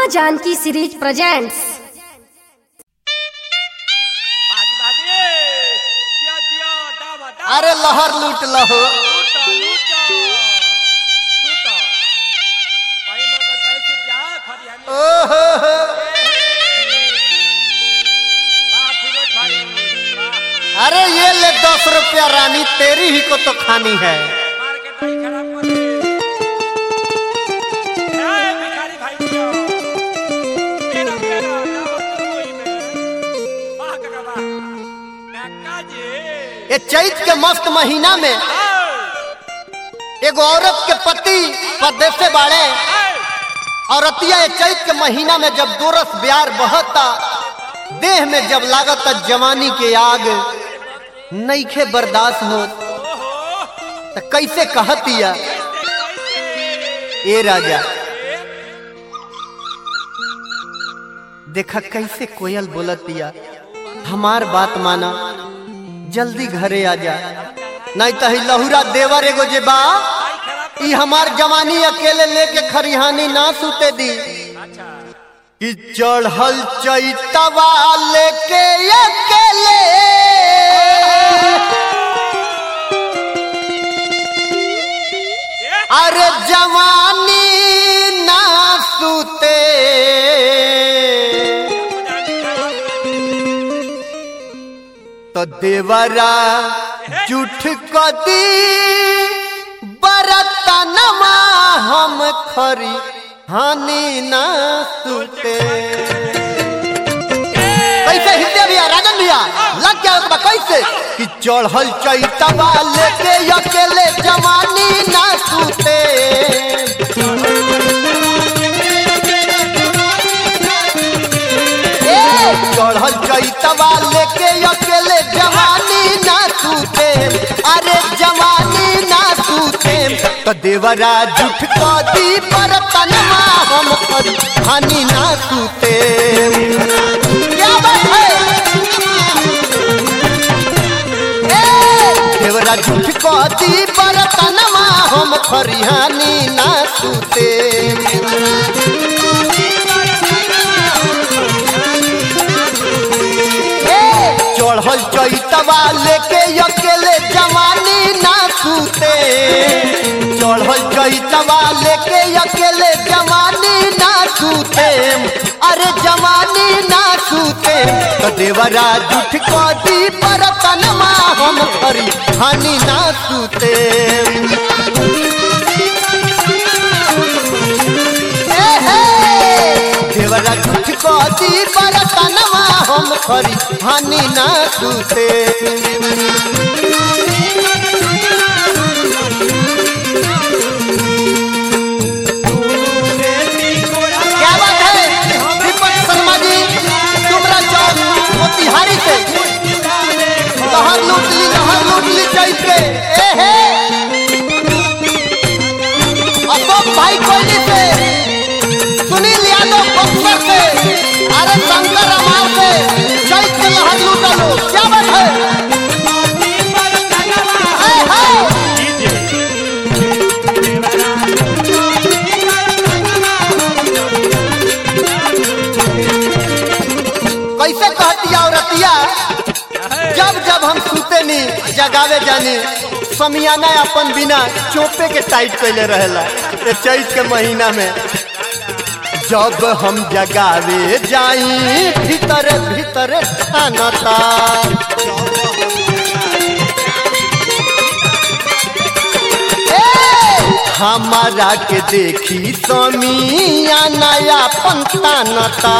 माँ Janaki series presents बाजी बाजी जिया जिया दावा दावा अरे लहर लूट लहो लूटा लूटा लूटा भाई मग ताई सुत जा खरियानी ओहो हो। वाह फिरोज भाई वाह अरे ये ले दस रुपया रानी तेरी ही को तो खानी है मार के दाई खराब कर दे ए भिखारी भाई जिया तेरा प्यारा दावा तो कोई में वाह काका वाह काका जी ये चैत के मस्त महीना में एगो औरत के पति परदेश से बाड़े औरतिया ये चैत के महीना में जब दोरस ब्यार बहता देह में जब लागत जवानी के आग नईखे बर्दाश्त हो तो कैसे कहतिया ए राजा देखा कैसे कोयल बोलतिया हमार बात माना जल्दी घरे आ जा नहीं तो ही लहुरा देवर एगो जे बा ई हमार जवानी अकेले लेके खरिहानी ना सूते दी कि चढ़ल चैतवा लेके अकेले अरे जवानी ना सूते तो देवरा जुठ कदी बरतनमा हम खरी हानि ना सुते कैसे हिलते भैया राजन भैया लग गया बा कैसे कि चढ़ल चैतवा लेके अकेले जवानी ना सुते ए, चढ़ल चैतवा लेके अकेले जवानी ना सूते अरे जवानी ना सूते तो देवरा जुठ कदी पर तनमा हम करी हानि ना सूते क्या बात है ए, देवरा जुठ कदी पर तनमा हम खरी हानि ना सूते चढ़ल चैतवा लेके अकेले जवानी ना सूते चढ़ल चैतवा लेके अकेले जवानी ना सूते अरे जवानी ना सूते तो देवरा जुठ कदी पर तनमा हम करी हानि ना सूते ए हे देवरा कुछ कदी बरतनवा हम खरी हानि ना सूते क्या बात है दीपक शर्मा जी डुमरा चौक मोतिहारी से लहर लूट ली लहर लूट ली चैत के ए हे अशोक भाई कोयली से सुनील यादव बक्सर से अरे शंकर अमार से चैत के लहर लूटा लो क्या बात है ए, हे! कैसे कहतिया औरतिया जब जब हम सूते नी जगावे जानी समियाना अपन बिना चोपे के टाइट कैले रहेला ये चैत के महीना में जब हम जगावे जाई भीतर भीतर ठानता ए, हमारा के देखी समिया नया पंतानता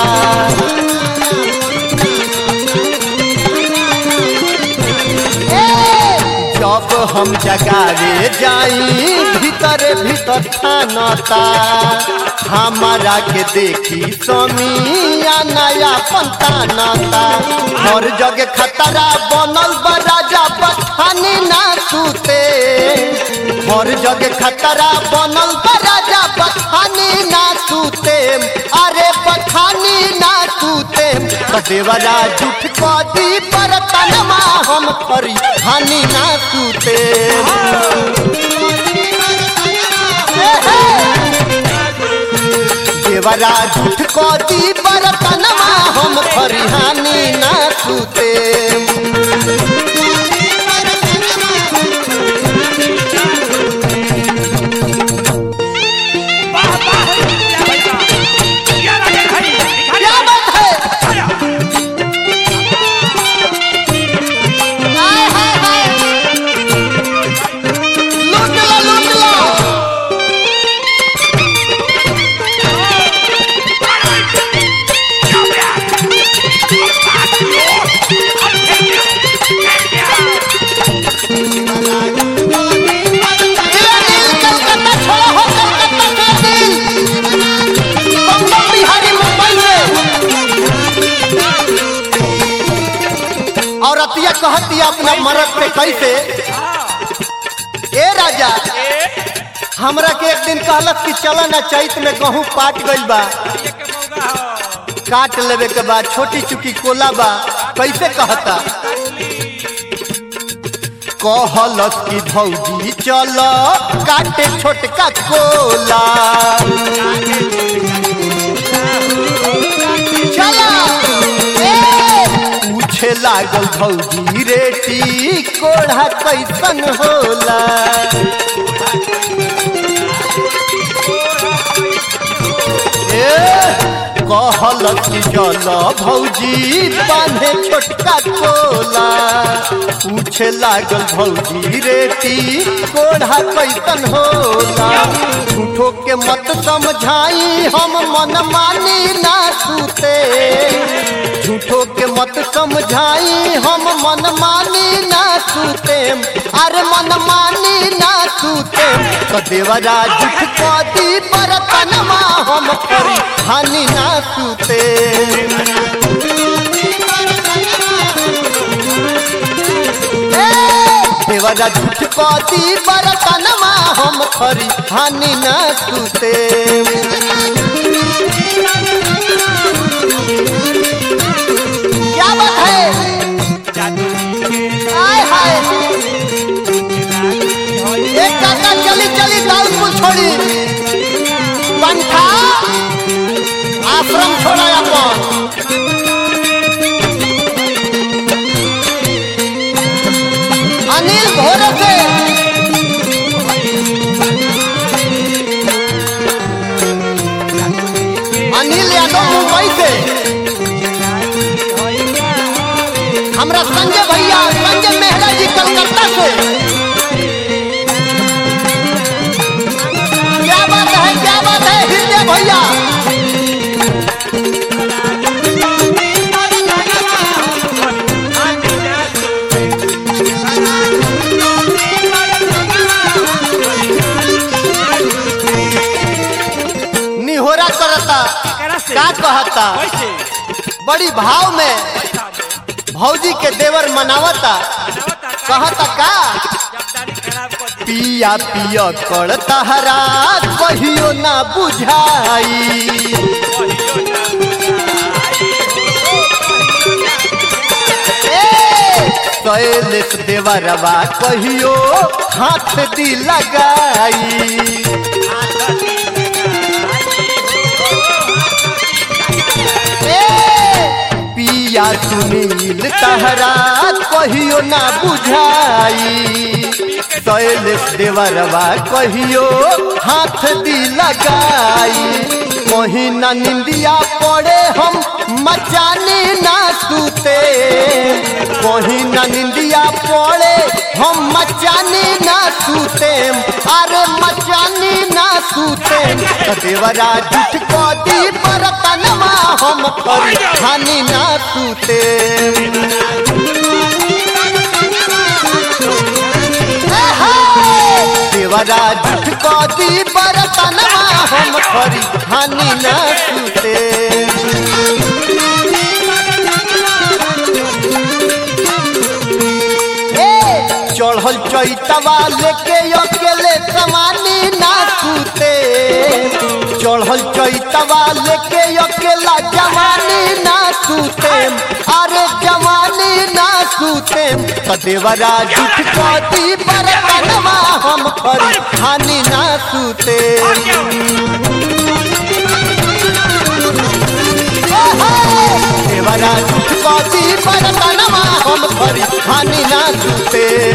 जब हम जगावे जाई भीतर भीतर ठानता हमारा के देखी समिया नया पंतानता हर जगह खतरा बनल बा राजा बठानी ना सूते हर जगह खतरा बनल बा राजा बठानी ना सूते अरे बठानी ना सूते देवरा जुठ कदी पर तनमा हम करी हानि ना सूते देवरा झूठ कदी बरतनवा हम खरिहानी ना सूते वाह वाह क्या भैया क्या लगे भाई दिखा क्या बात है आया हाय हाय हाय लूट लो लूट लो ये दिल कलकत्ता छोड़ो हो कलकत्ता के दिल बम्बई बिहारी मुंबई में और अतिया कहतिया अपना मरद पे कैसे ए राजा हमरा के एक दिन कहलक कि चल ना चैत में गहूं पाट गइल बा ये के मौका हो काट लेवे के बाद छोटी चुकी कोला बा कैसे कहता कहलस कि भौजी चल काटे छोटका कोला चला ए, पूछे लागल भौजी रेटी कोढ़ा कैसन होला ए, कहल कि चल भौजी बांधे छोटका कोला पूछे लागल भौजी रेटी कोढ़ा कैसन होला झूठो के मत समझाई हम मन मानी ना सूते झूठो के मत समझाई हम मन मानी ना सूते अरे मन मानी ना सूते तो देवरा झूठ कदी बरतनमा हम करी हानि ना सूते ए, देवरा झूठ कदी बरतनमा हम करी हानि ना सूते क्या बात है हाय हाय एक काका चली चली दाउदपुर छोड़ी पंथा आश्रम छोड़ा अपन अनिल घोर से अनिल यादव मुंबई से हमरा संजय भैया संजय मेहरा जी कलकत्ता से क्या बात है क्या बात है हृदय भैया निहोरा करता कैसे का कहता कैसे बड़ी भाव में भौजी के देवर मनावता कहता का जब दाढ़ी खराब कर दी पिया पिया कर तहरा कहियो ना बुझाई ए, शैलेश देवरवा कहियो हाथ दी लगाई ए, पिया सुनील तहरा कहियो ना बुझाई शैलेश देवरवा कहियो हाथ दी लगाई कहीं ना निंदिया पड़े हम मचानी ना सूते कहीं ना निंदिया पड़े हम मचानी ना सूते अरे मचानी ना सूते तो देवरा झूठ कदी बरतनवा हम करी हानि ना सूते देवरा झूठ कदी बरतनवा हम खरी हानि न सूते ए, चढ़ल चैतवा लेके अकेले जवानी ना सूते चढ़ल चैतवा लेके अकेला जवानी ना सूते अरे जवानी ना सूते तो देवरा झूठ कदी बरतनवा हम खरी हानि ना सूते कथी बरतनमा हम खरी खानी ना सुते